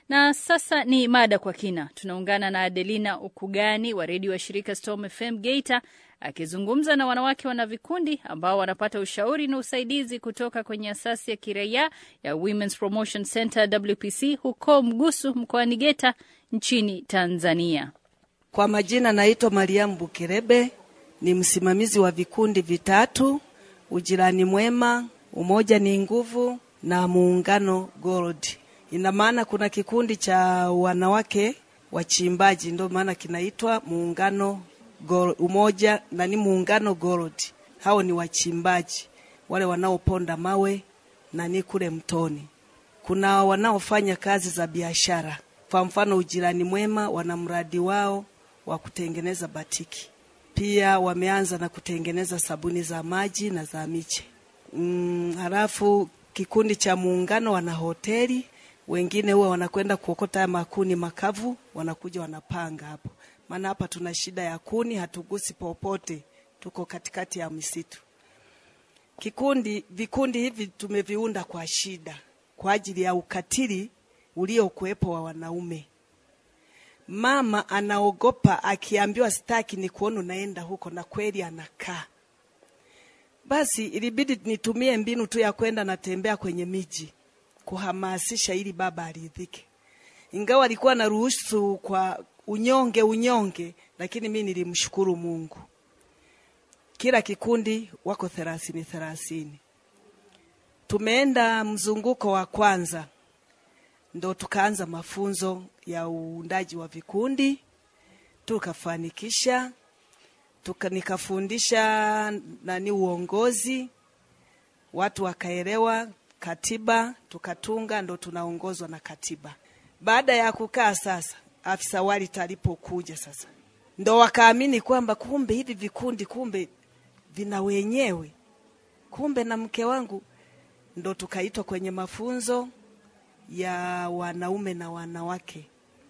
Na sasa ni mada kwa kina. Tunaungana na Adelina Ukugani wa redio wa shirika Storm FM Geita akizungumza na wanawake wana vikundi ambao wanapata ushauri na usaidizi kutoka kwenye asasi ya kiraia ya Women's Promotion Center WPC huko Mgusu mkoani Geita nchini Tanzania. Kwa majina naitwa Mariamu Bukerebe, ni msimamizi wa vikundi vitatu: Ujirani Mwema, Umoja ni Nguvu na Muungano Gold. Ina maana kuna kikundi cha wanawake wachimbaji, ndio maana kinaitwa Muungano Gold, Umoja na ni Muungano Gold. Hao ni wachimbaji wale wanaoponda mawe na ni kule mtoni. Kuna wanaofanya kazi za biashara, kwa mfano Ujirani Mwema wana mradi wao wa kutengeneza batiki. Pia wameanza na kutengeneza sabuni za maji na za miche. Mm, halafu kikundi cha muungano wana hoteli, wengine huwa wanakwenda kuokota makuni makavu, wanakuja wanapanga hapo, maana hapa tuna shida ya kuni, hatugusi popote, tuko katikati ya misitu. Kikundi, vikundi hivi tumeviunda kwa shida, kwa ajili ya ukatili uliokuwepo wa wanaume mama anaogopa akiambiwa sitaki ni kuona unaenda huko, na kweli anakaa. Basi ilibidi nitumie mbinu tu ya kwenda natembea kwenye miji kuhamasisha ili baba aridhike, ingawa alikuwa na ruhusu kwa unyonge unyonge, lakini mi nilimshukuru Mungu. Kila kikundi wako thelathini thelathini. Tumeenda mzunguko wa kwanza ndo tukaanza mafunzo ya uundaji wa vikundi tukafanikisha, tuka nikafundisha nani uongozi, watu wakaelewa katiba, tukatunga, ndo tunaongozwa na katiba. Baada ya kukaa sasa, afisa walita alipokuja sasa, ndo wakaamini kwamba kumbe hivi vikundi kumbe vina wenyewe, kumbe na mke wangu, ndo tukaitwa kwenye mafunzo ya wanaume na wanawake.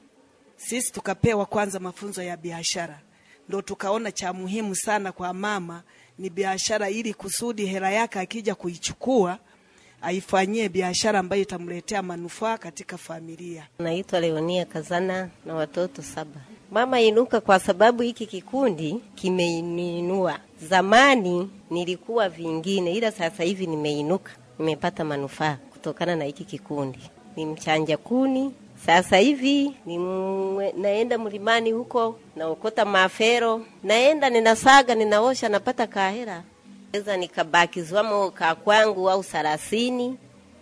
Sisi tukapewa kwanza mafunzo ya biashara, ndo tukaona cha muhimu sana kwa mama ni biashara, ili kusudi hela yake akija kuichukua aifanyie biashara ambayo itamletea manufaa katika familia. Naitwa Leonia Kazana na watoto saba. Mama Inuka, kwa sababu hiki kikundi kimeininua. Zamani nilikuwa vingine, ila sasa hivi nimeinuka, nimepata manufaa kutokana na hiki kikundi ni mchanja kuni. Sasa hivi ni mwe, naenda mlimani huko naokota mafero, naenda ninasaga, ninaosha, napata kahera, weza nikabakizwamo ka kwangu au thelathini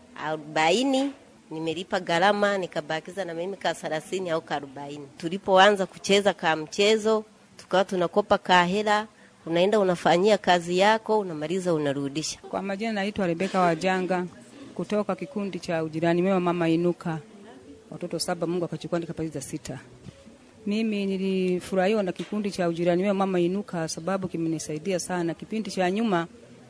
arobaini nimelipa gharama nikabakiza na mimi ka thelathini au ka arobaini. Tulipoanza kucheza ka mchezo, tukawa tunakopa kahera, unaenda unafanyia kazi yako, unamaliza unarudisha. Kwa majina naitwa Rebeka Wajanga kutoka kikundi cha ujirani mwema mama Inuka, watoto saba, Mungu akachukua nikapatiza sita. Mimi nilifurahiwa na kikundi cha ujirani mwema mama Inuka sababu kimenisaidia sana. Kipindi cha nyuma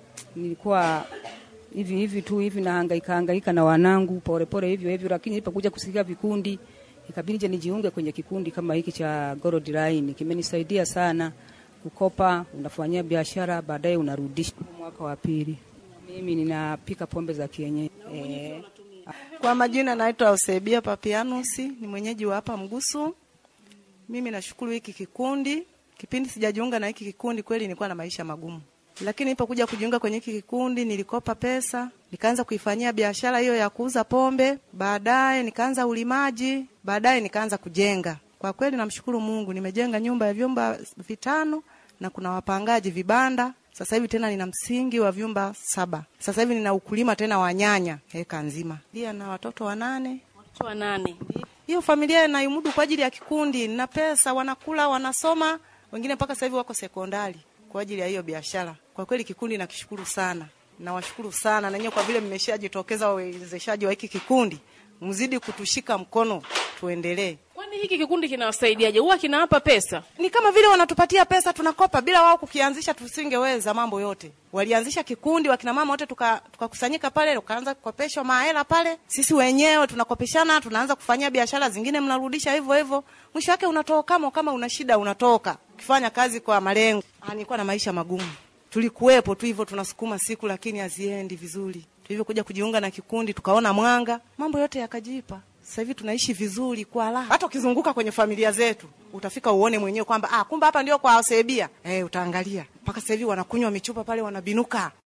nilikuwa hivi hivi tu hivi nahangaika hangaika na wanangu polepole hivyo hivyo, lakini nilipokuja kusikia vikundi ikabidi nijiunge kwenye kikundi kama hiki cha Gold Line. Kimenisaidia sana kukopa, unafanyia biashara, baadaye unarudisha. Mwaka wa pili mimi ninapika pombe za kienyeji eh. Kwa majina naitwa Eusebia Papianusi, ni mwenyeji wa hapa Mgusu. Mimi nashukuru hiki kikundi. Kipindi sijajiunga na hiki kikundi, kweli nilikuwa na maisha magumu, lakini nilipokuja kujiunga kwenye hiki kikundi nilikopa pesa, nikaanza kuifanyia biashara hiyo ya kuuza pombe, baadaye nikaanza ulimaji, baadaye nikaanza kujenga. Kwa kweli namshukuru Mungu, nimejenga nyumba ya vyumba vitano na kuna wapangaji vibanda sasa hivi tena nina msingi wa vyumba saba. Sasa hivi nina ukulima tena wa nyanya heka nzima. Pia na watoto wanane. Watoto wanane. Hiyo familia naimudu kwa ajili ya kikundi. Nina pesa, wanakula, wanasoma, wengine mpaka sasa hivi wako sekondari kwa ajili ya hiyo biashara. Kwa kweli kikundi nakishukuru sana. Nawashukuru sana na nyinyi kwa vile mmeshajitokeza wawezeshaji wa hiki kikundi. Mzidi kutushika mkono tuendelee. Kwani hiki kikundi kinawasaidiaje? Huwa kinawapa pesa? Ni kama vile wanatupatia pesa, tunakopa. Bila wao kukianzisha, tusingeweza mambo yote. Walianzisha kikundi, wakina mama wote tukakusanyika tuka pale, tukaanza kukopeshwa mahela pale. Sisi wenyewe tunakopeshana, tunaanza kufanyia biashara zingine, mnarudisha hivyo hivyo. Mwisho wake unatoka kama kama una shida unatoka, ukifanya kazi kwa malengo. Ah, nilikuwa na maisha magumu, tulikuwepo tu hivyo, tunasukuma siku, lakini haziendi vizuri. Tulivyokuja kujiunga na kikundi, tukaona mwanga, mambo yote yakajipa. Sasa hivi tunaishi vizuri kwa raha. Hata ukizunguka kwenye familia zetu utafika uone mwenyewe kwamba ah, kumbe hapa ndio kwa Eusebia. Eh, utaangalia mpaka sasa hivi wanakunywa michupa pale, wanabinuka.